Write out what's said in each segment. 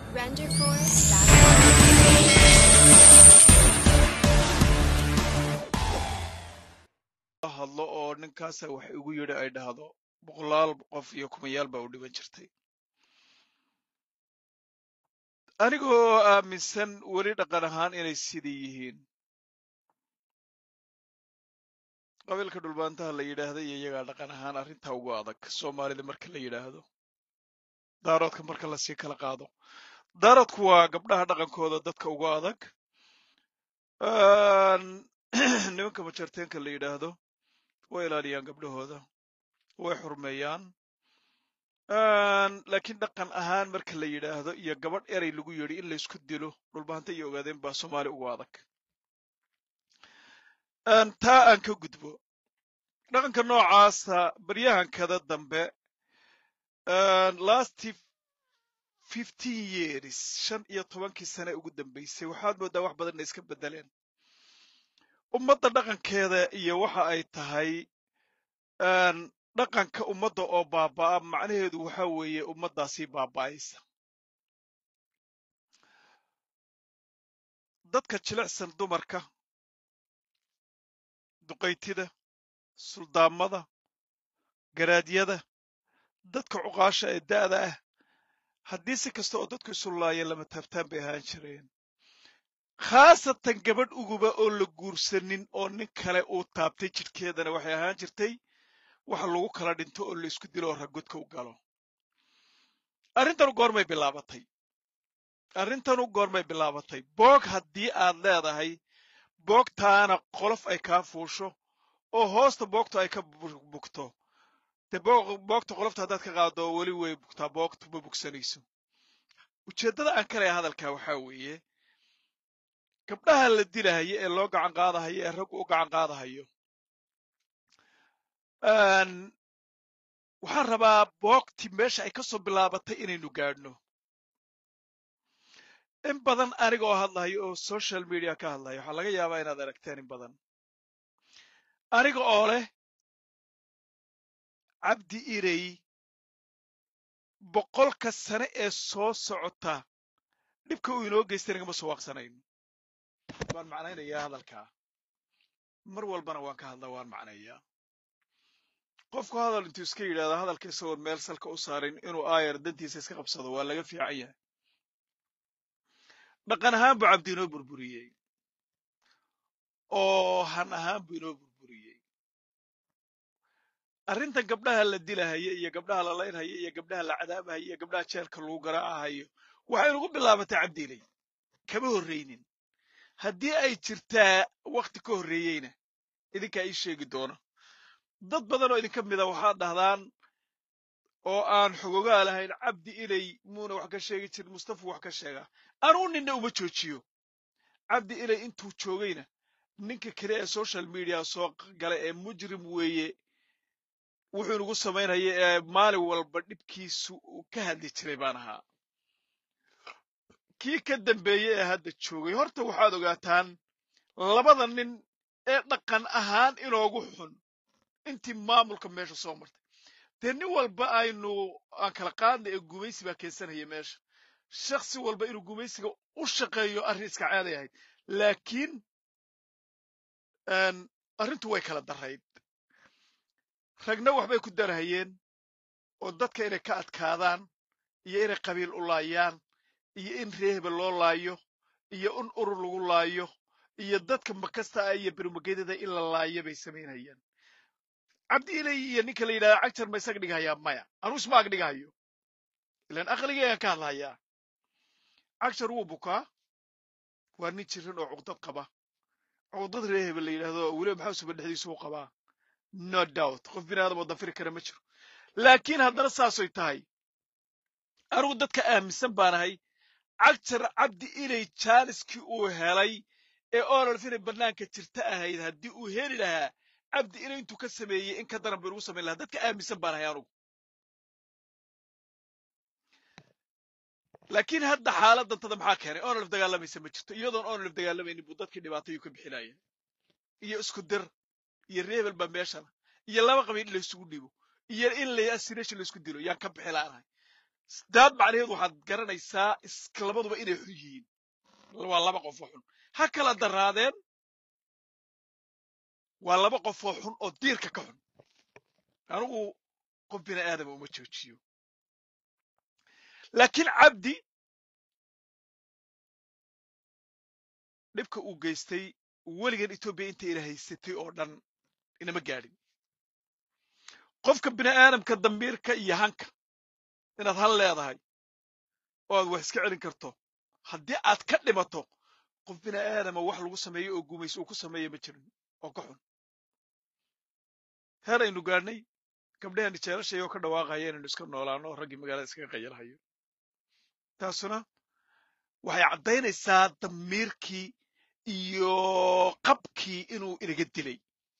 hadlo oo ninkaasa wax igu yidhi ay dhahdo boqolaal qof iyo kumayaal baa u dhiban jirtay anigoo aaminsan weli dhaqan ahaan inay sidii yihiin qabiilka dhulbaantaha la yidhaahda iyo iyagaa dhaqan ahaan arrintaa ugu adag soomaalida marka la yidhaahdo daaroodka marka lasii kala qaado daaroodku waa gabdhaha dhaqankooda dadka ugu adag nimanka majarteenka la yidhaahdo way ilaaliyaan gabdhahooda way xurmeeyaan laakiin dhaqan ahaan marka la yidhaahdo iyo gabadh erey lagu yidhi in laysku dilo dhulbaanta iyo ogaadeen baa soomaali ugu adag taa aan ka gudbo dhaqanka noocaasa baryahankada dambe lasty fifteen years shan iyo tobankii sane ugu dambaysay waxaad mooddaa wax badanna iska beddeleen ummadda dhaqankeeda iyo waxa ay tahay dhaqanka ummadda oo baaba'a macnaheedu waxa weeye ummaddaasii baaba'aysa dadka jilicsan dumarka duqaytida suldaamada garaadyada dadka cuqaasha ee da'da ah haddii si kasta oo dadku isu laayeen lama taabtaan bay ahaan jireen khaasatan gabadh uguba oo la guursanin oo nin kale uu taabtay jidhkeedana waxay ahaan jirtay waxa lagu kala dhinto oo laysku dilo oo raggodka u galo arrintanu goormay bilaabatay arrintanu goormay bilaabatay boog haddii aad leedahay boogtaana qolof ay kaa fuusho oo hoosta boogta ay ka bugto dee boogta qolofta haddaad ka qaado oo weli way bugtaa boogtu ma bugsanayso ujeeddada aan ka leeya hadalkaa waxaa weeye gabdhaha la dilahayo ee loo gacan qaadahayo ee raggu u gacan qaadahayo waxaan rabaa boogti meesha ay ka soo bilaabatay inaynu gaadhno in badan aniga oo hadlahayo oo social media ka hadlayo waxaa laga yaabaa inaad aragteen in badan aniga oo leh cabdi irey boqolka sane ee soo socota dhibka uu inoo geystay nagama soo waaqsanayn waan macnaynayaa hadalkaa mar walbana waan ka hadlaa waan macnayaa qofku hadal intuu iska yidhahdo hadalka isagoon meel salka u saarin inuu aayar dantiisa iska qabsado waa laga fiican yahay dhaqan ahaan buu cabdi inoo burburiyey oo han ahaan buu inoo burburiyey arrintan gabdhaha la dilahaya iyo gabdhaha la laynhaya iyo gabdhaha la cadaabahaya iyo gabdhaha jeelka lagu garaacahayo waxay nugu bilaabatay cabdiilay kama horraynin haddii ay jirtaa wakhti ka horreeyeyna idinkaa ii sheegi doona dad badan oo idinka mida waxaad dhahdaan oo aan xogogaa lahayn cabdi ilay muuna wax ka sheegi jirin mustafa wax ka sheegaa anuu ninna uma joojiyo cabdi ilay intuu joogayna ninka kale ee social media soo gala ee mujrim weeye wuxuu inugu samaynaya ee maalin walba dhibkiisu uu ka hadli jiray baan ahaa kii ka dambeeye ee hadda joogay horta waxaad ogaataan labada nin ee dhaqan ahaan inoogu xun intii maamulka meesha soo martay dee nin walba aynu aan kala qaadnay ee gumaysi baa keensanaya meesha shaksi walba inuu gumaysiga u shaqeeyo arrin iska caaday ahayd laakiin arrintu way kala darayd ragna waxbay ku darahayeen oo dadka inay ka adkaadaan iyo inay qabiil u laayaan iyo in reeheba loo laayo iyo in urur lagu laayo iyo dadka makasta ah iyo bermagedada in la laayo bay samaynayaan cabdi ilay iyo ninka la yidhahda cagjar ma isaga dhigahayaa maya anuu isma ag dhigahayo ilaan aqligaygaan ka hadlahayaa cagjar wuu bukaa waa nin jiran oo cuqdad qaba cuqdad reeheba la yidhahdo weliba maxaa suba dhexdiisu u qabaa no doubt qof bini aadam oo dafiri kara ma jiro laakiin haddana saasoy tahay anugu dadka aaminsan baanahay cagjar cabdi ilay jaaliskii uu helay ee ololf inay bannaanka jirta ahayd haddii uu heli lahaa cabdi ilay intuu ka sameeyey in ka daran bay ugu samayn lahaa dadka aaminsan baanahay anugu laakiin hadda xaaladantada maxaa keenay onolf dagaalamaysa ma jirto iyadoon onolf dagaalamaynin buu dadkii dhibaatayuu ka bixinaya iyo isku dir iyo reebel baa meeshana iyo laba qabiil in laysugu dhibo iyo in la asirashin laysku dilo yaan ka bixi laanahay daad macnaheedu waxaad garanaysaa iska labaduba inay xun yihiin waa laba qof oo xun ha kala daraadeen waa laba qof oo xun oo diirka ka xun anigu qof bini aadama uma joojiyo laakiin cabdi dhibka uu geystay weligan etoobiya inta ina haysatay oo dhan inama gaadhin qofka bini aadamka dambiirka iyo hanka inaad hal leedahay oo aad wax iska celin karto haddii aad ka dhimato qof bini aadama wax lagu sameeyo oo gumayso uu ku sameeya ma jirin oo ka xun heer aynu gaadhnay gabdhaheenni jeelashay oo ka dhawaaqaya inaynu iska noolaano oo raggii magaalada iskaga qayalhayo taasuna waxay caddaynaysaa damiirkii iyo qabkii inuu inaga dilay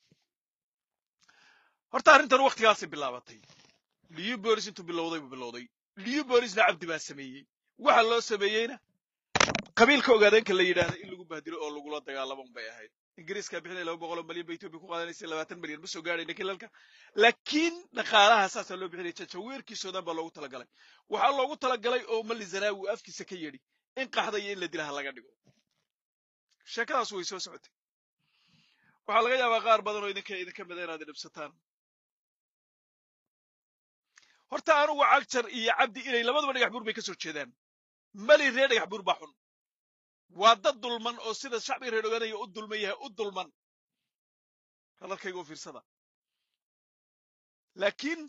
horta arrintan wakhtigaasay bilaabatay liyu bolis intuu bilowday buu bilowday liyu bolisna cabdi baa sameeyey waxa loo sameeyeyna qabiilka ogaadeenka la yidhaahda in lagu bahdilo oo lagula dagaalamo bay ahayd ingiriiskaa bixinaya laba boqoloo malyan ba etoobiya ku qaadanaysa labaatan malyan ma soo gaadhayna kilalka laakiin dhaqaalaha saasaa loo bixinaya jajaweerkiisoodan baa loogu talagalay waxaa loogu talagalay oo mali zanaawi uu afkiisa ka yedhi in qaxda iyo in la dilaha laga dhigo sheekadaas way soo socotay waxaa laga yaabaa qaar badan oo idinka idinka mida inaad idhibsataan horta anugu cagjar iyo cabdi inay labadaba dhagax buur bay ka soo jeedaan mali ree dhagax buur baa xun waa dad dulman oo sida shacbiga reer ogaanaya u dulman yahay u dulman hadalkayga u fiirsada laakiin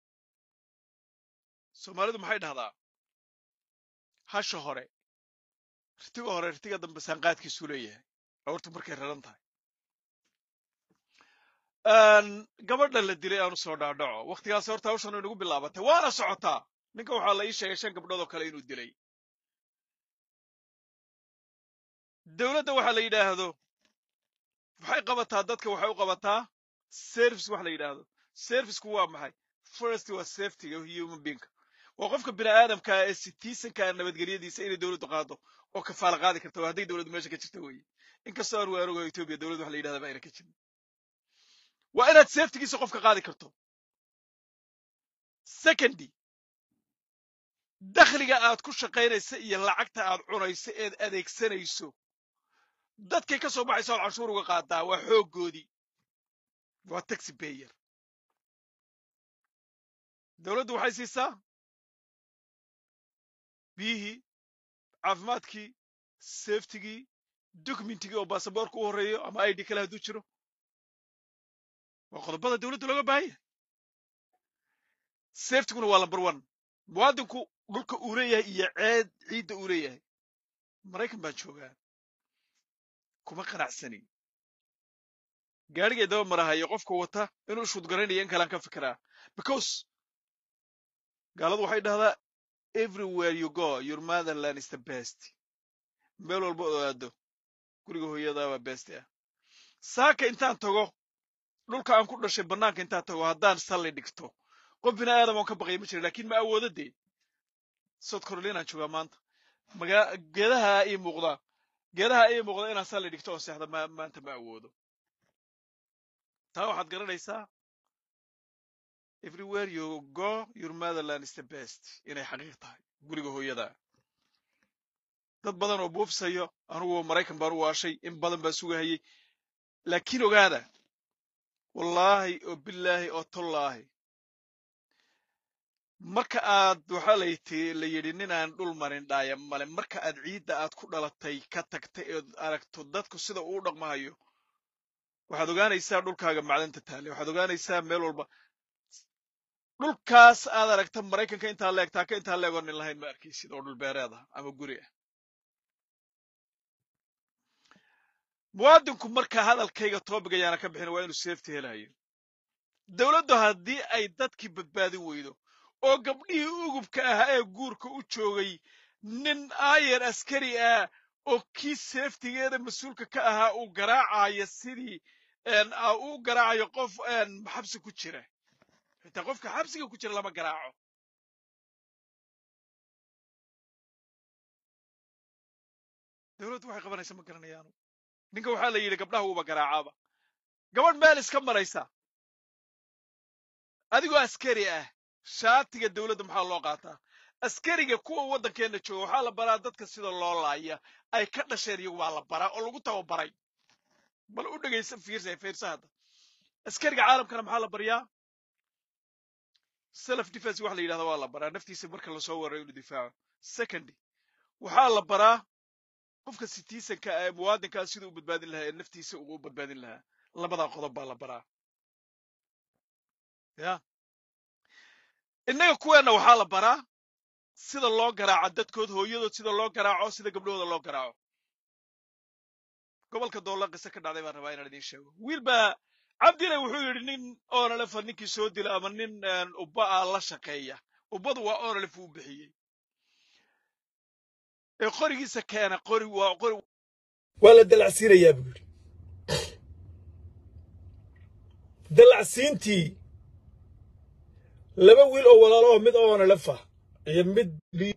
soomaalidu maxay dhahdaa hasha hore ritiga hore ritiga dambe saanqaadkiisuu leeyahay awartu markay raran tahay gabadha la dilay aanu soo dhaadhaco wakhtigaas horta hawshan inagu bilaabatay waana socotaa ninka waxaa la ii sheegay shan gabdhood oo kale inuu dilay dowladda waxa la yidhaahdo waxay qabataa dadka waxay u qabataa service wax la yidhaahdo serviceku waa maxay first waa safetyga human beingka waa qofka bini aadamka ee citizenka nabadgelyadiisa inay dowladdu qaado oo kafaala qaadi karta waa hadday dowladdu meesha ka jirta weeye inkastoo aan waanugo etoobiya dowladdu wax la yidhahda ba ayna ka jirin waa inaad safetygiisa qofka qaadi karto secondy dakhliga aad ku shaqaynaysa iyo lacagta aad cunayso eed adeegsanayso dadkay ka soo baxaysa ood canshuur uga qaadaa waa xooggoodii waa taxi bayer dowladdu waxay siisaa biyihii caafimaadkii safetigii documentigii oo baasaboorka u horreeyo ama id kale hadduu jiro waa qodobada dowladda looga baahan yahay safetiguna waa number one muwaadinku dhulka uu leeyahay iyo ceed ciidda uu leeyahay maraykan baan joogaa kuma qanacsani gaadhigay daba marahayo qofka wata inuu shuudgaraynayo in kalaan ka fikiraa because gaaladu waxay dhahdaa everywhere you go your motherland is the best meel walba oo aado guriga hooyadaabaa best ah saaka intaan tago dhulka aan ku dhashay bannaanka intaan tago haddaan salli dhigto qof bini aadam oon ka baqaya ma jira lakin ma awoodo dee south carolinaan joogaa maanta magaa geedaha ii muuqdaa geedaha ii muuqda inaan salli dhigto oo seexda ma maanta ma awoodo taa waxaad garanaysaa everywhere you go your motherland is the best inay xaqiiq tahay guriga hooyada dad badan oo buufsayo anugu maraykan baan u waashay in badan baan sugahayey laakiin ogaada wallaahi oo bilaahi oo tollaahi marka aad waxaa layti la yidhi ninaan dhul marin dhaaya male marka aad ciidda aad ku dhalatay ka tagtay eed aragto dadku sida uu dhaqmahayo waxaad ogaanaysaa dhulkaaga macdanta taale waxaad ogaanaysaa meel walba dhulkaas aad aragta maraykanka intaa leeg taaka intaa leegoo nin lahayn ma arkaysid oo dhul beereed ah ama guri ah muwaadinku marka hadalkayga toobigayaana ka bixin waa inuu safety helayo dowladdu haddii ay dadkii badbaadin weydo oo gabdhihii ugubka ahaa ee guurka u joogay nin aayer askari ah oo kii safetigeeda mas-uulka ka ahaa uu garaacayo sidii uu garaacayo qof xabsi ku jira xitaa qofka xabsiga ku jira lama garaaco dowladdu waxay qabanaysa ma garanayaanu ninka waxaa la yidhi gabdhaha uuba garaacaaba gabadh meel iska maraysa adigoo askari ah shaatiga dowladda maxaa loo qaataa askariga kuwa waddankeenna jooga waxaa la baraa dadka sida loo laaya ay ka dhasheen iyagu waa la baraa oo lagu tababaray bal u dhegaysa fiirsa fiirsa hadda askariga caalamkana maxaa la baryaa self defense waxa la yidhahda waa la baraa naftiisa marka lasoo warayo inuu difaaco secondly waxaa la baraa qofka citizenka ee muwaadinkaa siduu u badbaadin lahaa ee naftiisa uu u badbaadin lahaa labadaa qodob baa la baraa ya innaga kuweenna waxaa la baraa sida loo garaaco dadkood hooyadood sida loo garaaco sida gabdhahooda loo garaaco gobolka doolla qise ka dhacday baan rabaa inaan idiin sheego wiil baa cabdile wuxuu yidhi nin onalefa ninkii soo dila ama nin ubba ah la shaqeeya ubbadu waa onalef uu bixiyey ee qorigiisa keena qori waa qori waa la dalacsiinayaa buu yidhi dalacsiintii laba wiil oo walaalo oo mid onalef ah iyo mid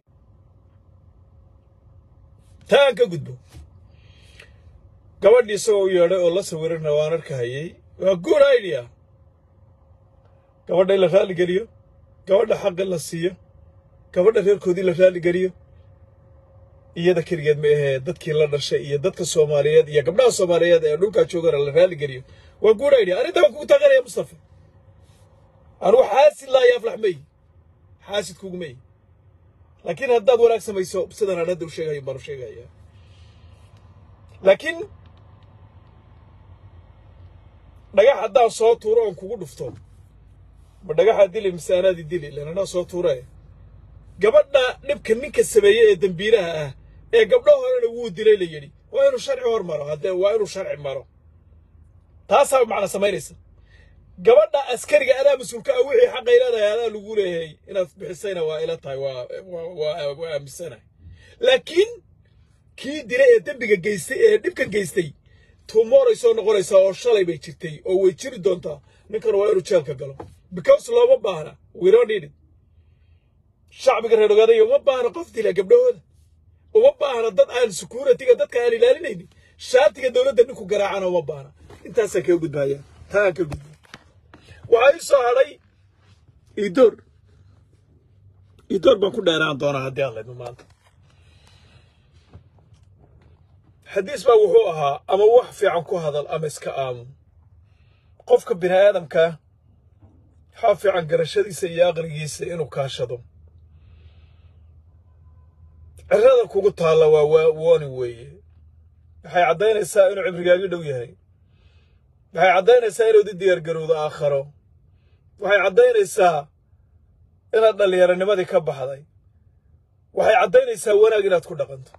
taan ka gudbo gabadhii isagoo u yeedhay oo la sawirana waan arkahayey waa good idea gabadha in la raalli geliyo gabadha xaqi la siiyo gabadha reerkoodii la raalli geliyo iyada keligeed ma ahee dadkii la dhashay iyo dadka soomaaliyeed iyo gabdhaha soomaaliyeed ee dhulkaa joogana la raalli geliyo waa good idea arrintaa waan kugu taageeraya mustafa anugu xaasid laayo aflax may xaasid kugumay laakiin haddaad wanaag samayso sidan aan hadda u sheegayo baan u sheegayaa laakiin dhagax haddaan soo tuuro oon kugu dhufto ma dhagaxaa dili mise anaadii dili ilan anaa soo tuuree gabadha dhibka ninka sameeye ee dembiilaha ah ee gabdho horena wuu dilay la yidhi waa inuu sharci hor maro haddee waa inuu sharci maro taasaa macna samaynaysa gabadha askariga adaa mas-uulka ah wixii xaqay leedahay adaa lagu leeyahay inaad bixisayna waa ila tahay waa waa waa aaminsanahay laakiin kii dilay ee dembiga geystay ee dhibkan geystay tumoray soo noqonaysaa oo shalay bay jirtay oo way jiri doontaa ninkan waa inuu jeelka galo because looma baahna we don't need it shacbiga reer ogaadaya uma baahna qof dila gabdhahooda uma baahna dad aan securityga dadka aan ilaalinaynin shaatiga dowladda ninku garaacana uma baahna intaasaan kaga gudbaya taan ka gudba waxaa ii soo hadhay idoor idoor baan ku dheeraan doonaa haddii aan laydmo maanta xadiis baa wuxuu ahaa ama wax fiican ku hadal ama iska aamu qofka bini aadamka waxaa fiican garashadiisa iyo aqligiisa inuu kaashado cirada kugu taalla waa wooni weeye waxay caddaynaysaa inuu cibrigaagi dhow yahay waxay caddaynaysaa inuud i diyaargarowdo aakharo waxay caddaynaysaa inaad dhallinyaranimadii ka baxday waxay caddaynaysaa wanaag inaad ku dhaqanto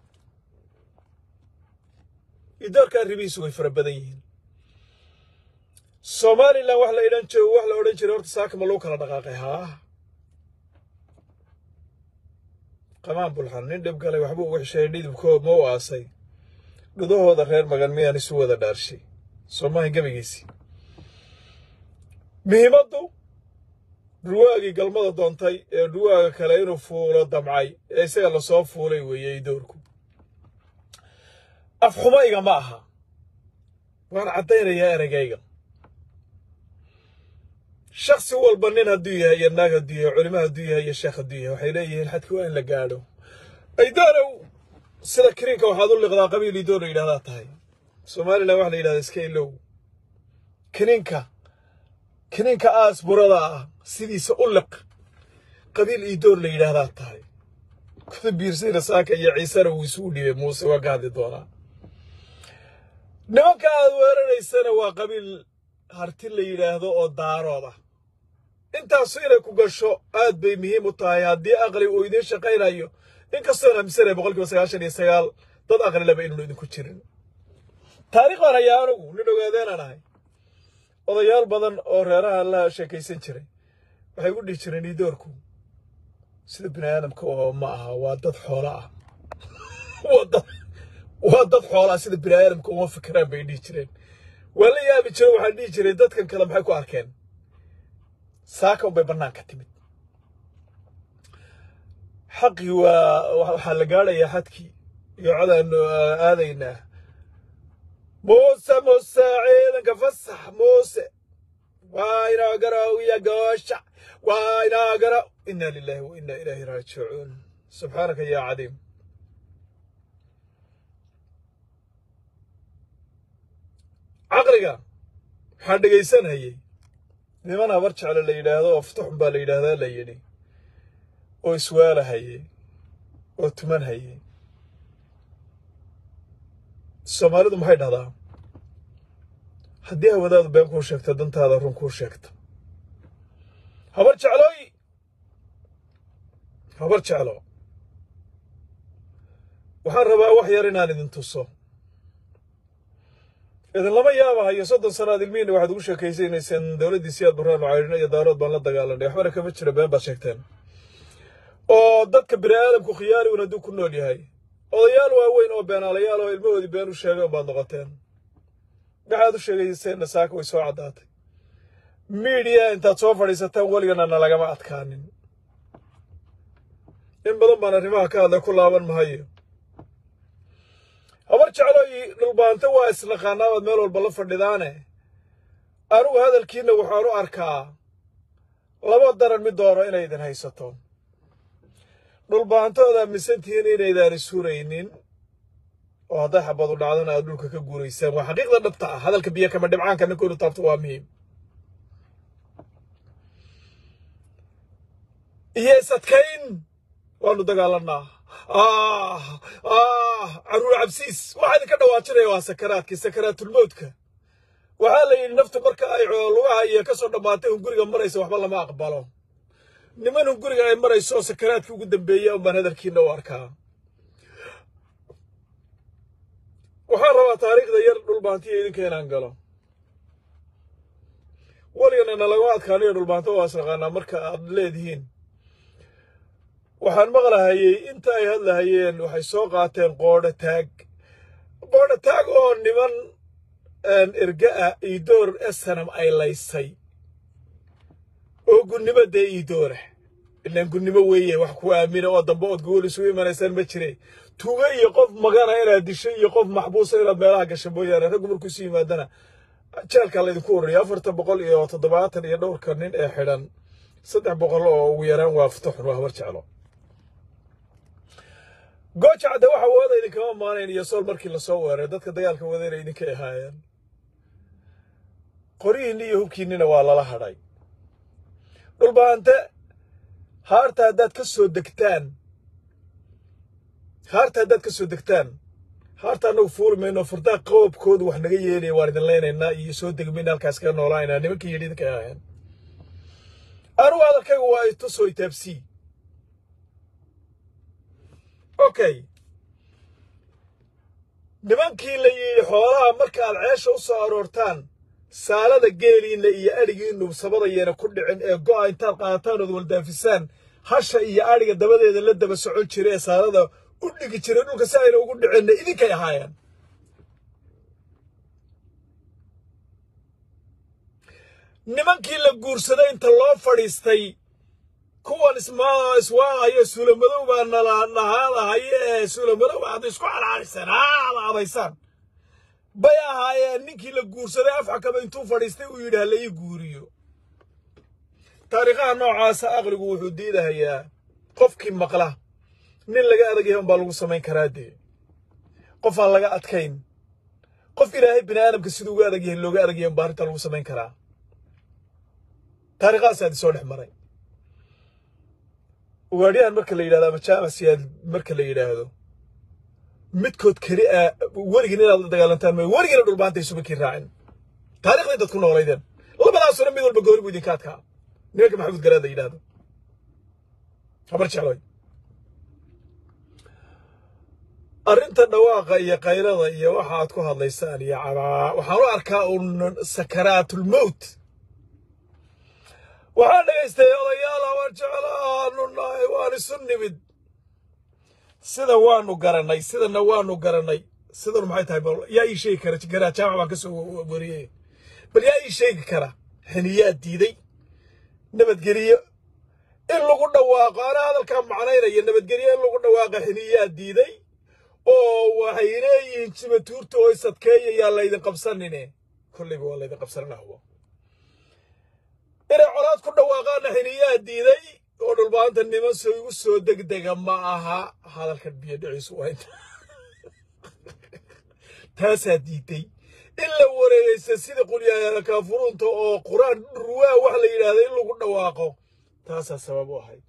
idoorka arrimihiisu way fara badan yihiin somalilan wax la idhan jiro wax la odhan jiray horta saaka ma lagu kala dhaqaaqay haa qamaan bulxan nin dhib galay waxbuu ugu xisheeyay dhidibkoo ma u aasay dhudahooda reer magan miyaan isu wada dhaarshay soomahi gebigiisii muhiimaddu ruwaagii galmada doontay ee ruwaaga kale inuu fuulo damcay ee isaga lasoo fuulay weeyey doorku afxumayga ma aha waan caddaynayaa ereygayga shaksi walba nin hadduu yahay iyo naag hadduu yahay culimo hadduu yahay iyo sheekh hadduu yahay waxay leeyihiin xadki waa in la gaadho aydaanow sida kiriinka waxaad u liqdaa qabiil idoor la yidhahdaa tahay somalilan waxa la yidhahdaa iska ilow kiniinka kiniinka aas burada ah sidiisa u liq qabiil idoor la yidhaahdaa tahay kuda biirsayna saaka iyo ciisena wuu isugu dhibay muuse waa ka hadli doonaa nimanka aad weeraraysana waa qabiil harti la yidhaahdo oo daarood ah intaasu inay ku gasho aad bay muhiim u tahay haddii aqli uu idiin shaqaynayo inkastoon aaminsanaya boqolkiiba sagaashan iyo sagaal dad aqli laba inuun idinku jirin taariikh baan hayaa anugu nin ogaadeenaan ahay odayaal badan oo reeraha la sheekaysan jiray waxay u dhihi jireen idoorku sida bini aadamka oo ma aha waa dad xoolo ah waa dad waa dad xoolaa sida bini aadamka uma fikiraan bay dhihi jireen waa la yaabi jire waxaan dhihi jiray dadkan kale maxay ku arkeen saaka unbay bannaanka timid xaqii waa waxaa la gaadhayaa xadkii iyo codaanu aadaynaa muuse muuse ciidanka fasax muuse waa inoo garoowiya goosha waa inoo garo inna lillahi wa inna ilaahi raajicuun subxaanaka yaa cadiim caqliga waxaa dhegaysanayay niman habar jecle la yidhaahdo oo futaxun baa la yidhaahdaa la yidhi oo iswaalahayey oo tuman hayey soomaalidu maxay dhahdaa haddii hawadaadu been kuu sheegto dantaada run kuu sheegto habar jeclooy habar jeclo waxaan rabaa wax yar inaan idin tuso idinlama yaabahayo soddon sannaad ilmihiina waxaad ugu sheekaysanayseen dowladdii siyaad burhaan caydhino iyo daarood baan la dagaalanay waxbana kama jira been baad sheegteen oo dadka bini aadamku khiyaaligun hadduu ku nool yahay odayaal waaweyn oo beenaalayaal oo ilmahoodii been u sheegay unbaad noqoteen maxaad u sheegayseenna saaka way soo caddaatay miidiya intaad soo fadhiisataan weligana nalagama adkaanin in badan baan arrimaha ka hadlay ku laaban mahayo habar jeclooyi dhulbaante waa isnaqaanaabaad meel walba la fadhidaane anugu hadalkiinna waxaan u arkaa laba daran mid dooro inay idin haysato dhulbaantooda aaminsantihiin inaydaan isuraynin oo hadday xabadu dhacdona aad dhulka ka guuraysaan waa xaqiiqda dhabta ah hadalka biyo kama dhibcaanka ninkoodu taabto waa muhiim iyo isadkayn waanu dagaalanaa caruur cabsiis waxaa idinka dhawaajinaya waa sakaraadkii sakaraatulmowdka waxaa la yidhi naftu marka ay lugaha iyo ka soo dhammaatay hunguriga maraysa waxba lama aqbalo niman hunguriga ay marayso oo sakaraadkii ugu dambeeya un baan hadalkiina u arkaa waxaan rabaa taariikhda yar dhulbaantiya idinka inaan galo weligana nalagama adkaanayo dhulbaanto waa isnaqaanaa marka aad leedihiin waxaan maqlahayey inta ay hadlahayeen waxay soo qaateen qoodho taag qoodho taag oo niman erga'a iidoor esanam ay laysay oo gunnimo dee iidoora ilaan gunnimo weeye wax ku aamina oo dambe ood gool isugu imanaysaan ma jire tuuga iyo qof magana inaad dishay iyo qof maxbuusa inaad meelaha gasha mooyaane raggu markuu isu yimaadana jeelkaa laydinku ururiya afartan boqol iyo toddobaatan iyo dhowrka nin ee xidhan saddex boqol oo ugu yaraan waa futaxun waa habar jeclo gooja cadde waxa wooda idinkama maanayn iyo sool markii lasoo weeray dadka dagaalka wadayna idinkay ahaayeen qoryihiinni iyo hubkiinnina waa lala hadhay dhulbaante haarta haddaad ka soo degtaan haarta haddaad ka soo degtaan haarta annagu fuuli mayno furdaa qoobkoodu wax naga yeelaya waan idin leynaynaa iyo soo degmayna halkaas kaga noolaanaa nimankii yidhi idinkay ahaayeen anugu hadalkaygu waa i tusoo itaabsii okay nimankii la yidhi xoolaha markaaad ceesha u soo aroortaan saalada geeliinna iyo adhigiinnu sabadayana ku dhicin ee go'a intaad qaadataan ood waldaafisaan hasha iyo adhiga dabadeeda la daba socon jira ee saalada u dhigi jiray dhulka si ayna ugu dhicinna idinkay ahaayeen nimankii la guursaday inta loo fadhiistay kuwan iswaaqayo suulamadow baa nalahaadahaye ee suulamadow aad isku calcaaliseen aada adaysaan bay ahaayeen ninkii la guursaday afxakaba intuu fadhiistay uu yidhi hala ii guuriyo taariikhaha noocaasa aqligu wuxuu diidahayaa qofkii maqla nin laga adag yahay unbaa lagu samayn karaa dee qof aan laga adkayn qof ilaahay bini aadamka siduu uga adag yahay looga adag yahay unbaa arrinta lagu samayn karaa taariikhahaas aad isoo dhex maray ugaadhiyahan marka la yidhahdo ama jaamasiyaad marka la yidhaahdo midkood keli ah werigin inaad la dagaalantaan mooye werigina dhulbaanta isuma kii raacin taarikhda intaad ku noolaydeen labadaasuna mid walba gooni buu idinka adkaa nimanka maxamuud garaad la yidhaahdo habar jecloy arrinta dhawaaqa iyo kayrada iyo waxa aad ku hadlaysaan iyo cabaa waxaan u arkaa un sakaraatulmowt waxaan dhegaystay odayaal habar jeclaanu nahay waan isu nimid sida waanu garannay sidana waanu garannay sidan maxay tahay bal yaa ii sheegi kara garaa jaamac baan ka soo wariyey bal yaa ii sheegi kara xiniyaa diiday nabadgeliyo in lagu dhawaaqo anaa hadalkaa macnaynaya nabadgelyo in lagu dhawaaqo xiniyaa diiday oo waxay leeyihiin jimatuurta oo isadkeeya yaa laydin qabsanine kollayba waa laydin qabsanana hubo inay colaad ku dhawaaqaanna xiniyaa diiday oo dhulbaanta niman soo igu soo degdega ma aha hadalka biyo dhiciisu waa inta taasaa diiday in la wareegaysta sida qulyaala kaafuruunta oo qur-aan ruwaa wax la yidhaahda in lagu dhawaaqo taasaa sabab u ahayd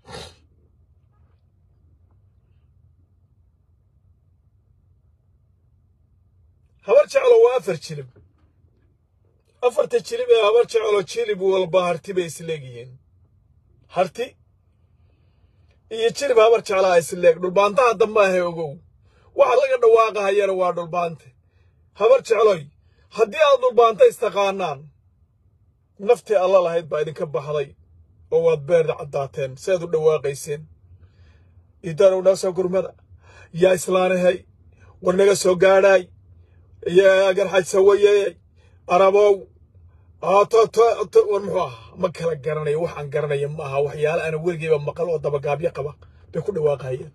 habar jeclo waa afar jilib afarta jilib ee habar jeclo jilib walba harti bay isleegyihiin harti iyo jilib habar jeclaa isleeg dhulbaantaha dambe ahe ogow waxa laga dhawaaqahayana waa dhulbaante habar jecloy haddii aad dhulbaanta istaqaanaan naftii alla lahayd baa idinka baxday oo waad beerda caddaateen si aad u dhawaaqayseen idaanow naga soo gurmada yaa islaanahay war naga soo gaadhaay yaa garxaj sawayeey arabow war muxuu ahaa ma kala garanayo waxaan garanaya ma aha waxyaale ana weligeyba maqal oo dabagaabyo qaba bay ku dhawaaqahayeen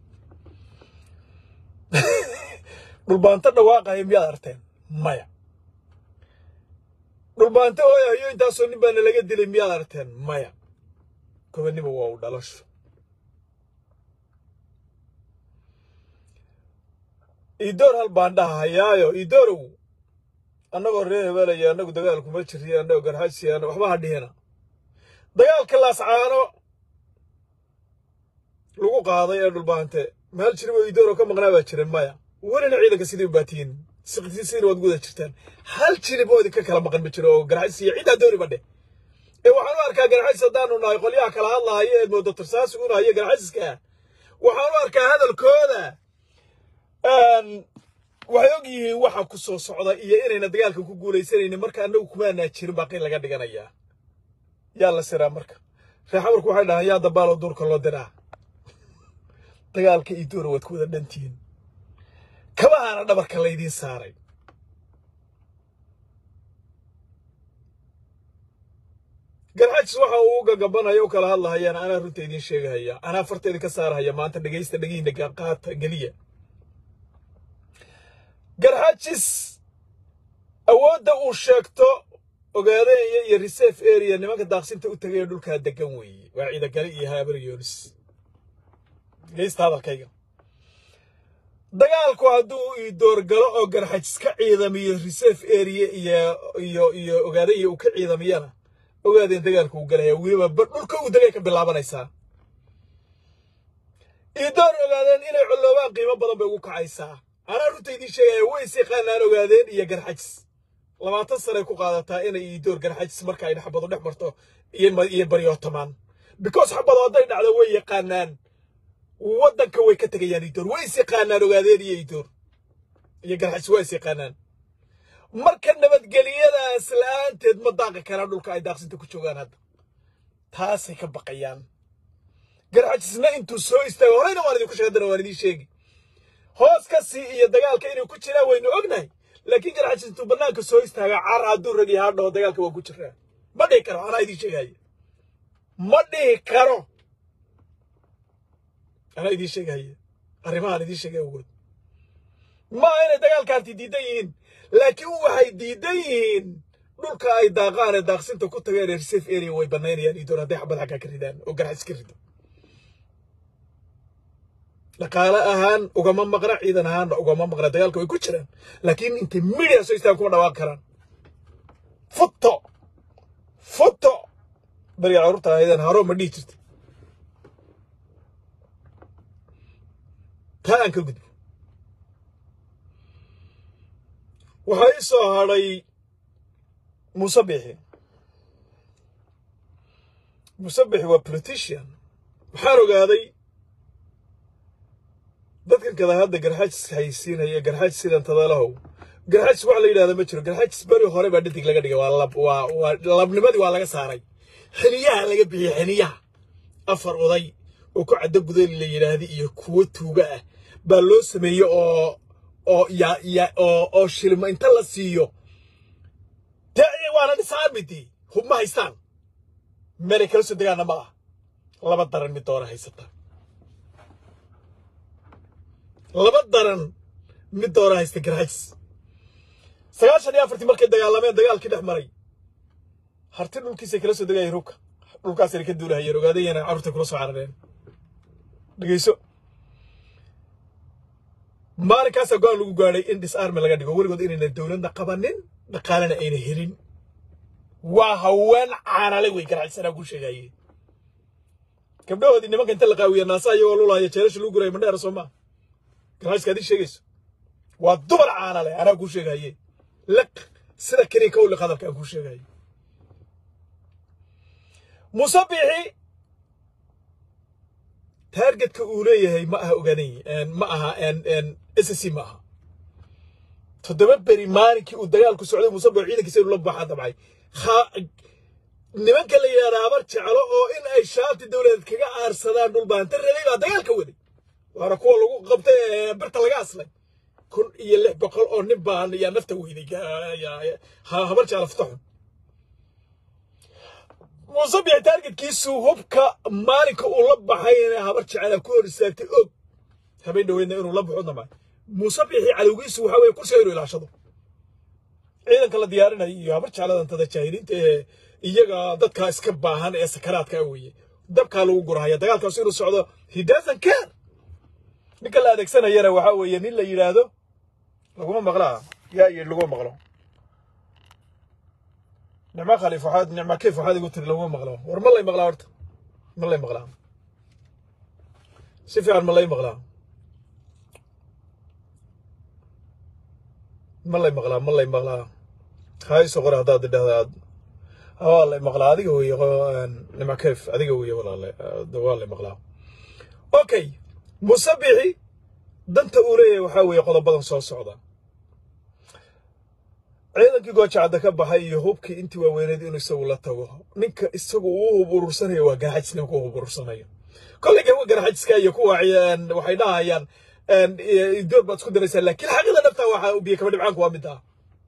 dhulbaanto dhawaaqaya miyaad arteen maya dhulbaanto ooyahayo intaasoo nin baana laga dilay miyaad arteen maya gobonnimo waa u dhalasho idoor hal baan dhahayaayo idoorow annagoo reer hebelaya annagu dagaalkuma jiriyo annagoo garxajsiyaano waxba ha dhihina dagaalka laascaano lagu qaaday ee dhulbaante meel jiriboo idooroo ka maqnaa baa jiran maya welina ciidanka sidii u baatiyin sidina waad guda jirtaan hal jirib oo idinka kala maqan ma jiro oo garxajsiya ciddaa dooni badhe ee waxaan u arkaa garxajis haddaanu nahay qolyaha kala hadlahayo eed moodo tarsaasi u nahayo garxajiska waxaan u arkaa hadalkooda waxay og yihiin waxa ku soo socda iyo inayna dagaalkan ku guuleysanaynin marka annagu kumaanaa jirin baa qin laga dhiganayaa yaa la siraa marka reer xamarku waxay dhahaan yaa dabaaloo duurka loo diraa dagaalka iyo doora waad ku wada dhantihiin kabahaana dhabarka laydiin saaray garxajis waxa uu gagabanaya u kala hadlahayaan anaa runta idiin sheegahaya anaa farta idinka saarahaya maanta dhegaysta dhegihiina qaata geliya garxajis awoodda uu sheegto ogaadeenaya iyo reserve area nimanka daaqsinta u tegaya dhulkaa degan weeye waa ciidagali iyo haabar yoonis dhegaysta hadalkayga dagaalku hadduu ii doorgalo oo garxajis ka ciidamiyo reserve area iyo iyo iyo ogaadaya uu ka ciidamiyana ogaadeen dagaalku uu galaya weliba dhulka uu degay ka bilaabanaysaa ii door ogaadeen inay colloobaan qiimo badan bay ugu kacaysaa anaa runta idiin sheegaya way is yaqaanaan ogaadeen iyo garxajis labaatan sanay ku qaadataa inay ii door garxajis marka ay xabado dhex marto iyo baryootamaan because xabado hadday dhacdo way yaqaanaan waddanka way ka tegayaan ii door way is yaqaanaan ogaadeen iyo ii door iyo garxajis waa is yaqaanaan marka nabadgelyadaas la'aanteed ma daaqi karaan dhulka ay daaqsinta ku joogaan hadda taasay ka baqayaan garxajisna intuu soo istaago horeyna waan idinku sheegdana waan idiin sheegi hoos ka sii iyo dagaalka inay ku jiraan waynu ognahay laakiin garxajis intuu bannaanka soo istaaga car hadduu rag yahaa dhaho dagaalka waa ku jiraa ma dhihi karo anaa idiin sheegaya ma dhihi karo anaa idiin sheegaya arrimahaan idiin sheegaya ogood ma inay dagaalkaanti diidan yihiin laakiin waxay diidan yihiin dhulka ay daaqaan ee daaqsinta ku tageen ee reserve area way banaynayaan idoon hadday xabad xaggaa ka ridaan oo garxajis ka rido dhaqaale ahaan ugama maqna ciidan ahaanna ugama maqna dagaalka way ku jiraan laakiin intay midia soo istaan kuma dhawaaqi karaan futo futo beriga carruurta ahaydeen haro ma dhihi jirta taa aan ka gudbo waxaa ii soo hadhay muuse bixi muuse bixi waa politician waxaan ogaaday dadkan kada hadda garxajis haysiinaya garxajis sidan tadalahow garxajis wax la yidhahda ma jiro garxajis beri hore baa dhadig laga dhigay waa lab waa waa labnimadii waa laga saaray xiniyaha laga bixiyey xiniyaha afar oday oo ku caddo gudali la yidhaahda iyo kuwo tuuga ah baa loo sameeyey oo oo ya ya oo oo shilma inta la siiyo dee waana dhisaamidii hub ma haystaan meelay kala soo degaana ma ah laba daran mid doona haysata laba daran mid doona haysta garxajis sagaashan iyo afartii markay dagaalameen dagaalkii dhex maray harti dhulkiisay kala soo degayeen hubka dhulkaasayna ka duulahayeen ogaadayana carruurtay kula soo carareen dhegeyso maalinkaasaa go-aan lagu gaadhay in disarmi laga dhigo weligood inayna dowladna qabanin dhaqaalena ayna helin waa haween caanale wey garacsanaa ku sheegaye gabdhahoodii nimanka inta la qaawiya naasaa iyagoo lulahaya jeelasha lagu guraya mandheera soo maa garaaska adii sheegayso waa dumar caanale anaa kuu sheegaye liq sida keliya ka uliq hadalka aan kuu sheegaye musabixi taargetka uu leeyahay ma aha ogaanay ma aha s c ma aha toddoba beri maalinkii uu dagaalku socday musabix ciidankiisa inuu la baxaa dabcay nimanka la yidhahda habar jeclo oo in ay shaati dowladeed kaga aarsadaan dhulbaanta rabay baa dagaalka waday waana kuwa lagu qabtay ee birta laga aslay kun iyo lix boqol oo nin baan yaa nafta weyday habar jeclo futaxun musabix taargetkiisu hubka maalinka uu la baxayna habar jecela ku hor istaagtay og habeen dhaweydna inuu la baxo damay musabixii cadowgiisu waxa weye kursiga inuu ilaashado ciidanka la diyaarinayo iyo habar jecladantada jaahiliinta ee iyaga dadka iska baahan ee sakaraadka weeye dabkaa lagu gurahaya dagaalkaas inuu socdo he doesn't care ninka la adeegsanayana waxa weeye nin la yidhaahdo laguma maqlaa yaa iyo laguma maqlo nicmo khaliif waxaad nicmo kayf waxaad igu tiri laguma maqlo war ma lay maqlaa horta ma lay maqlaa si fiican ma lay maqlaa ma lay maqlaa ma lay maqlaa hayso qore haddaad idhahda aad waa lay maqlaa adiga weeye nicmo kayf adiga weeye walaale waa lay maqlaa okay musabixi danta uu leeyahay waxaa weeye qodobadan soo socda ciidankii goojacadda ka baxay iyo hubkii intii waaweyneed inuu isagu la tago ninka isagu uu hub urursanayo waa garaxajis ninka u hub urursanayo kolley kuwa garaxajiska iyo kuwa waxay dhahayaan door baad isku daraysaa laakiin xaqida dhabta waxa biyo kaba dhibcaanku waa mid ah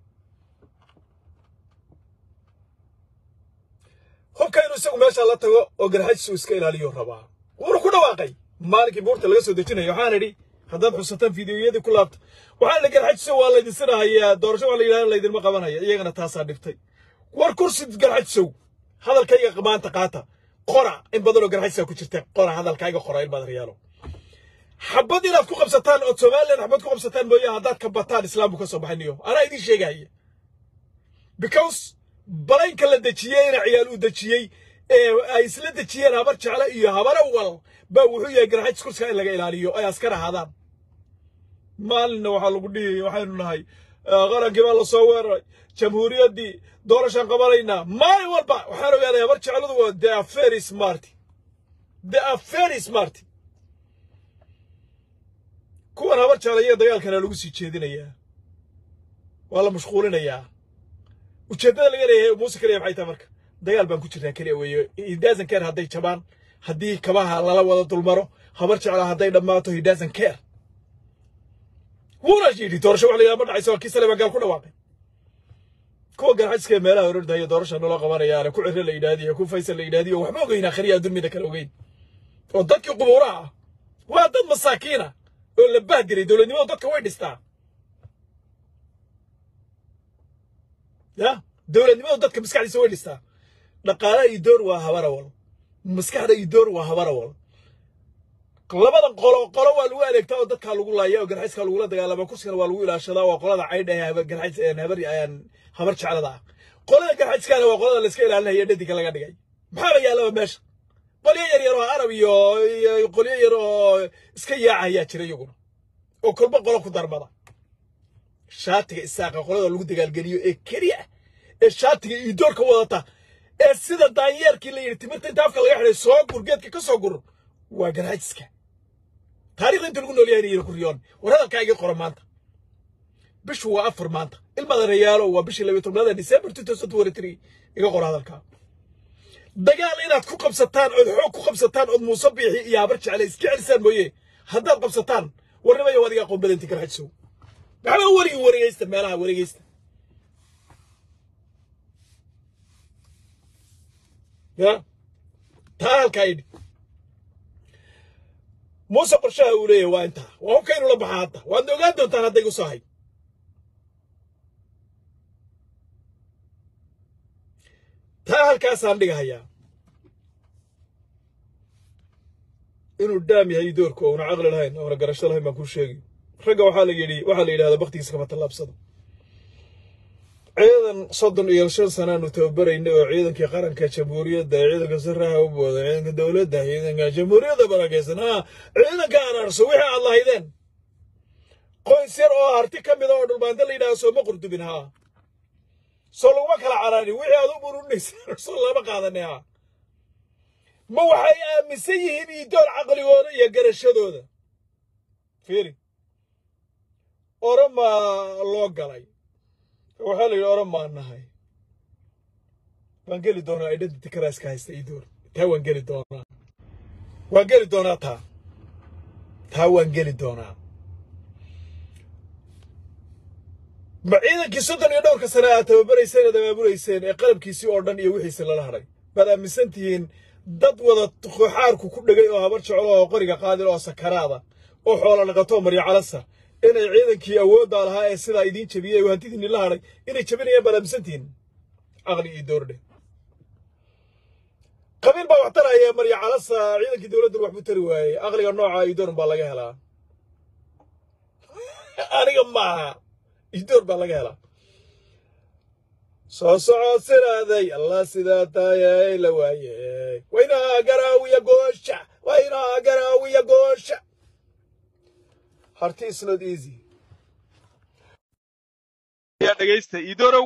hubka inuu isagu meesha la tago oo garaxajis uu iska ilaaliyo rabaa wuuna ku dhawaaqay maalinkii buurta laga soo dejinayo waxaan idhi haddaad xusataan fideoyadii ku laabta waxaa la garxajiso waa laydin sinahayaa doorasho waa la yidhahda laydinma qabanaya iyagana taasaa dhibtay war kursi garxajisow hadalkayga maanta qaata qora in badanoo garxajisaa ku jirta qora hadalkayga qora ilmaad riyaalo xabad inaad ku qabsataan ood somalilan xabad ku qabsataan mooye haddaad ka bataan islaamku ka soo baxaniyo anaa idiin sheegahaya because balaynka la dejiyey ina ciyaal uu dejiyey ee ay isla dejiyeen habar jeclo iyo habara wal baa wuxuu yahay garxajis kursiga in laga ilaaliyo ay askar ahaadaan maalinna waxaa lagu dhihiyay waxaynu nahay qarankii baa lasoo weeraray jamhuuriyaddii doorashaan qabanaynaa maalin walba waxaan ogaaday habar jecladu waa the are very smart the are very smart kuwan habar jeclaya dagaalkana lagu sii jeedinayaa waa la mashquulinayaa ujeeddada laga leeyahay muuse kaliya maxay tahay marka dagaal baan ku jirnaa keliya weeye he doesn't care hadday jabaan haddii kabaha lala wada dulmaro habar jecla hadday dhammaato he doesn't care wuuna yidhi doorasho wax la yidhaha ma dhacayso waa kii saleebaan gaal ku dhawaaqay kuwa garxajiska meelaha orordaya doorasha naloo qabanayaane ku cirre la yidhaahdiyo ku faysal la yidhaahdiyo waxba ogeyn akhriya adduunyada kale ogeyn oo dadkii qubuuraha ah waa dad masaakiina oo la bahdiray dowladnimadu dadka way dhistaa ya dowladnimadu dadka maskaxdiisa way dhistaa dhaqaalaha iyo door waa habarawal maskaxda iyo door waa habarawal labadan qolo qolo waa lagu adeegtaa oo dadkaa lagu laaya oo garxayskaa lagula dagaalamaa kursigana waa lagu ilaashadaa waa qolada caydha ee garxays habar habar jeclada ah qolada garxayskaana waa qolada layska ilaalinaya dhadiga laga dhigay maxaaba yaallaba meesha qolyo yar yar oo arab iyo qolyo yar oo iska yaaca ayaa jira iyaguna oo kolba qolo ku darmada shaatiga isaaqa qolada lagu dagaalgeliyo ee keliya ee shaatiga iyo doorka wadata ee sida daanyeerkii la yidhi timirta inta afka laga xidhay soo gur geedka ka soo gur waa garxajiska taarikhda inta lagu noolyahay inay ku riyoon war hadalkaa iga qora maanta bishu waa afar maanta ilmada rayaalo waa bishii labiyo tobnaada december two thousand twenty three iga qora hadalkaa dagaal inaad ku qabsataan ood xoog ku qabsataan ood muuse biixi iyo habar jecle iska celisaan mooye haddaad qabsataan warnimaya waad iga aqoon badanti garxajisow maxba werigi wareegeysta meelaha wareegeysta ya taa halkaa idhi muuse qorshaha uu leeyahay waa intaa waa hubka inuu la baxaa hadda waadna ogaan doontaan hadday igu soo hay taa halkaasaan dhigahayaa inuu daam yahay doorku ouna caqli lahayn ouna garasho lahayn baan kuu sheegi ragga waxaa la yidhi waxaa la yidhahdaa baktigiisa kama tallaabsado ciidan soddon iyo shan sanaanu tababaraynay oo ciidankii qaranka jamhuuriyadda ciidanka saraha u booda ciidanka dowladda ciidanka jamhuuriyadda barakaysan ha ciidanka araarso wixii aad lahaydeen qoys yar oo harti ka mida oo dhulbaanta la yidhaha sooma qurdubin haa soo laguma kala caraarin wixii aad u bururinayseen soo lama qaadanay haa ma waxay aaminsan yihiin iidoor caqligooda iyo garashadooda fiiri oromaa loo galay waxaa la yidhi oromaa nahay waan geli doonaa identity criska haysta iidoor taa waan geli doonaa waan geli doonaa taa taa waan geli doonaa ma ciidankii soddon iyo dhowrka sane aad tababarayseen aad abaabulayseen ee qalabkiisii oo dhan iyo wixiisi lala hadhay baad aaminsan tihiin dad wada xaarku ku dhegay oo habar jeclo oo qoriga qaadil oo sakaraada oo xoola dhaqato maryo calasa inay ciidankii awooddaa lahaa ee sidaa idiin jabiyey oo hantidiinni la hadhay inay jabinayaan baad aaminsan tihiin caqli iyo doordhe qabiil baa wax taraya maryo calasa ciidankii dowladdan waxbuu tari waayey aqliga nooca idoorn baa laga helaa aniga maaha idoor baa laga helaa soo socod siraaday allah sidaa taayay la waayey waynaa garaawiya goosha waynaa garaawiya goosha harti is not easy yaa dhegaysta iidorow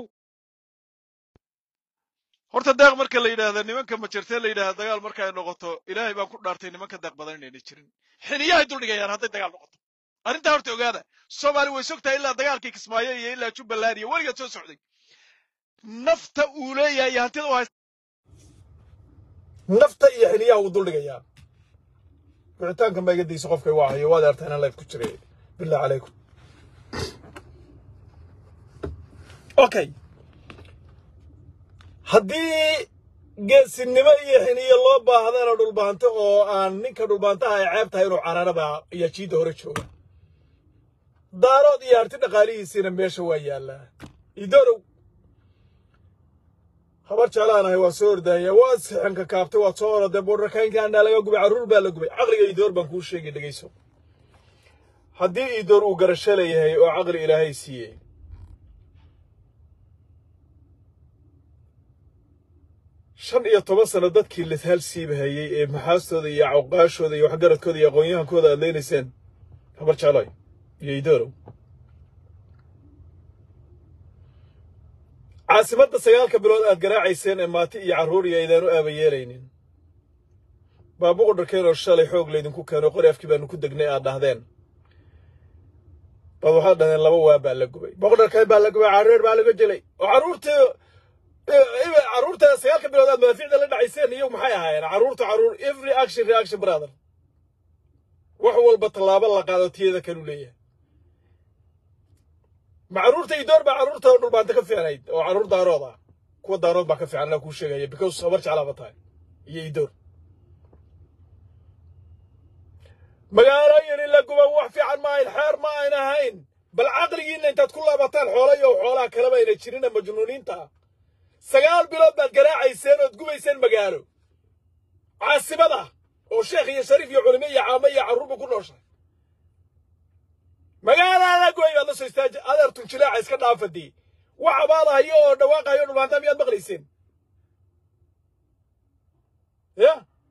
horta deeq marka la yidhaahda nimanka majartee la yidhahda dagaal marka ay noqoto ilaahay baan ku dhaartay nimanka deeq badan inayna jirin xiniyahay duldhigayaan hadday dagaal noqoto arrintaa horta ogaada soomaali way sogtahay ilaa dagaalkii kismaayo iyo ilaa jubbaland iyo weligeed soo socday nafta uu leeyahay iyo hantida u haysta nafta iyo xiniyaha uu duldhigayaa wicitaanka ma iga dayso qofkay waa hayo waad artaa inaan life ku jiray billah calaykum okay haddii geesinimo iyo xiniyo loo baahdana dhulbaanto oo aan ninka dhulbaantaha ay ceeb tahay inuu cararaba iyo jiidda hore jooga daarood iyo harti dhaqaalihiisiina meesha waa yaallaa idorow habar jeclaanahay waa soo ordahaya waad sixanka kaabtay waad soo orodee boodharkaynkaanaa laga gubay carruur baa la gubay caqliga iidoor baan kuu sheegay dhegayso haddii iidoor uu garasho leeyahay oo caqli ilaahay siiyey shan iyo toban sano dadkii lithaal siibahayey ee maxaastooda iyo cawqaashooda iyo waxgaradkooda iyo aqoon-yahankooda aad leynayseen habar jecloy iyo iidoorow caasimadda sagaalka bilood aad garaacayseen ee maati iyo carruur iyo aydaanu aaba yeelaynin baabuqu dharkeen oo shalay xoog laydinku keeno qori afkii baanu ku degnay aad dhahdeen baad waxaad dhahdeen laba waa baa la gubay boqdharkeen baa la gubay carreer baa laga jelay oo carruurtii carruurta sagaalka bilood aad madaafiicda la dhacayseen iyo maxay ahaayeen carruurta carruur every action reaction brother wax walba tallaabo la qaado tiyada kalu leeyahay ma carruurta idoor baa carruurta dhulbaanta ka fiicnayd oo carruur daarood ah kuwa daarood baa ka fiican anaa kuu sheegaya because habar jeclaaba tahay iyo idoor magaalooyin in la guba wax fiican ma ahayn xeer ma ayn ahayn bal caqligiinna intaad ku laabataan xoola iyo xoolaha kaleba ayna jirina majnuuniinta ah sagaal bilood baad garaacayseen ood gubayseen magaalo caasimada oo sheekh iyo shariif iyo culimo iyo caamo iyo carruurba ku nooshay magaalada goy baad la soo istaaji adeer tunjilaaca iska dhaafadii wax abaadahayo oo dhawaaqahayo dhulbaanta miyaad maqlayseen ya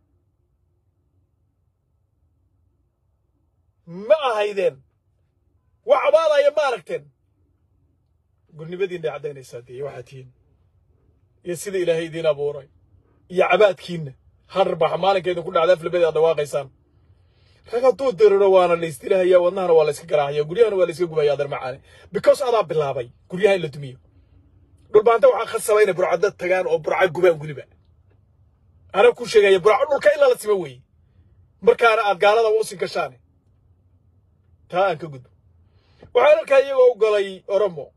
ma ahaydeen wax abaadaya ma aragteen gulnimadiinay caddaynaysaa dee waxaad tihiin iyo sida ilaahay idiin abuuray iyo cabaadkiinna har baxa maalinka idinku dhacda aflabadi aad dhawaaqaysaan rag hadduu diriro waana la isdilahaya wadnahana waa la iska garaacaya guryahana waa la iska gubaya adeer macaane because adaa bilaabay guryaha in la dumiyo dhulbaanta waxaa khasaba inay burcadda tagaan oo burca gubaan weliba anaa ku sheegaya burco dhulka ilaa la sima weeye markaana aad gaalada usin gashaane taa aan ka gudbo waxaan arkaa iyagoo u galay oromo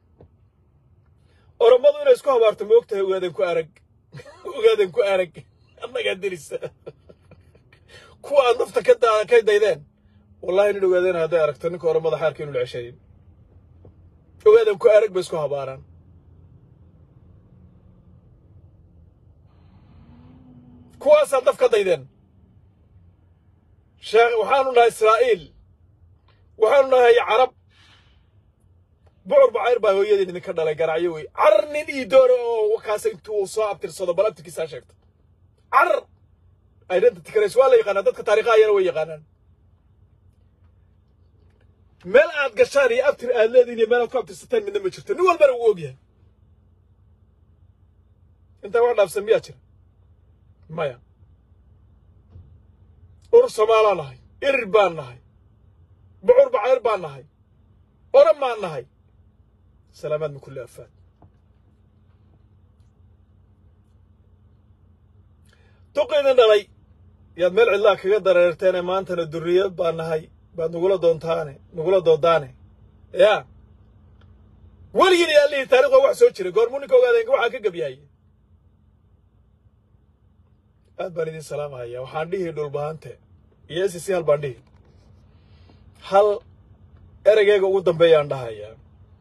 oromadu inay isku habaarto ma ogtahay ogaadan ku arag ogaadan ku arag annagaa dirisa kuwa aad nafta ka da ka daydeen wallahi nin ogaadeen hadday aragto ninka oromada xaarka inuu ceshayin ogaadan ku arag bay isku habaaraan kuwaasaad daf ka daydeen sheekh waxaanu nahay israa'iil waxaanu nahay carab bucur bacayr baa hooyadeen idinka dhalay garacyo wey carar nin ii doora oo kaasa intuu soo abtirsado bal abtirkiisaa sheegto carar identity karays waa la yaqaanaa dadka taariikhaayana way yaqaanaan meel aad gashaan iyo abtir aad leedihin iyo meel aad ku abtirsataan midna ma jirto nin walbana wuu ogyahay intaa wax dhaafsan miyaa jira maya urur somaalaa nahay irir baan nahay bucur bacayr baan nahay oran baan nahay salaamaad min kulli afaad duqaydin dhalay yaad meel cidlaa kaga dareerteene maantana durriyad baa nahay baad nugula doontaane nugula doodaane yaa weligiin iyo allihii taarikh waa wax soo jiray goormuu ninka ogaadeen waxaa ka gebyahaye aad baan idin salaamahaya waxaan dhihi dhulbahante iyo s c hal baan dhihi hal ereygeega ugu dambeeyaan dhahayaa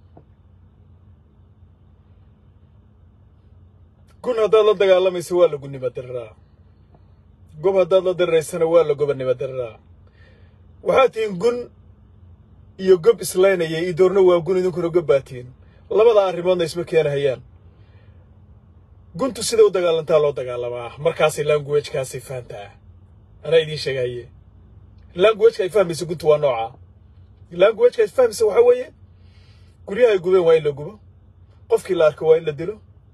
gun haddaad la dagaalamaysa waa la gunnimo diriraa gob haddaad la diriraysana waa la gobannimo diriraa waxaad tihiin gun iyo gob islaynaya io doorna waa gun idinkuna gob baa tihiin labada arrimoodna isma keenahayaan guntu sida u dagaalantaa loo dagaalamaa markaasay languagekaasay fahantaa anaa idiin sheegahaye languageka ay fahmaysa guntu waa noocaa languageka ay fahmaysa waxaa weeye guryaha ay gubeen waa in la gubo qofkii la arko waa in la dilo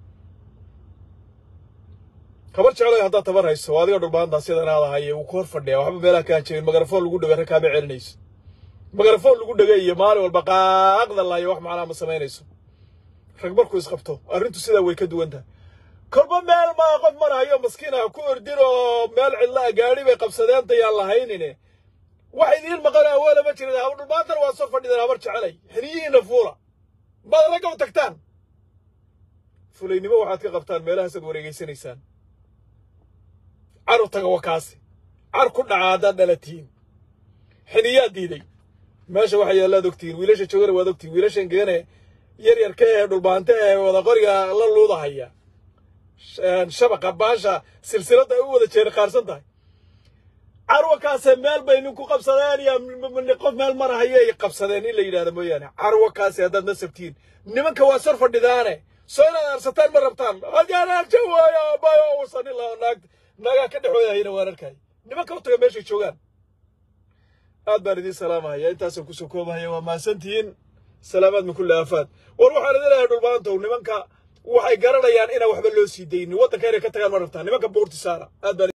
kabar jeclay haddaad tabar hayso adiga dhulbaantaa sidan aad ahaye wuu ku hor fadhiyaa waxba meelaha kaan jirin magarafoon lagu dhega rag kaama celinayso magarafoon lagu dhega iyo maalin walba qaaqda laayo wax macnaa ma samaynayso rag markuu isqabto arrintu sidaa way ka duwan tahay kolba meel maa qof marahayo maskiin ah ku ordin oo meel cidla a gaadhi bay qabsadeen dayaan lahaynine wax idiin maqan awoole ma jirin haba dhulbaantana waa soo fadhideen habar jecelay xiniyihiina fuula maad ragga u tagtaan fulaynimo waxaad ka qabtaan meelahaasaad wareegeysanaysaan caru taga wakaasi car ku dhaca haddaad dhalatihiin xiniyaad diiday meesha waxa yaallaad ogtihiin wiilasha joogana waad ogtihiin wiilashan geene yar yarka ee dhulbaante ee wada qoriga la luudahaya shabaqa baasha silsiladda ay u wada jeeri qaarsan tahay carwakaase meel bay ninku qabsadeen iyo qof meel marahaya ay qabsadeen in la yidhahdo mooyaane carwakaase haddaad nasabtihiin nimanka waa sor fadhidaane soo inaad arsataan ma rabtaan haddaan arja waayo bayo usan ilaa naag naagaa ka dhexoodahayna waan arkay nimanka u taga meeshay joogaan aad baan idiin salaamahaya intaasaan kusoo koobahaya waa mahadsantihiin salaamaad min kulli aafaad war waxaan idin leeyahay dhulbaantow nimanka waxay garanayaan inaan waxba loo sii daynin waddanka inay ka tagaan ma rabtaan nimanka buurti saara aad baan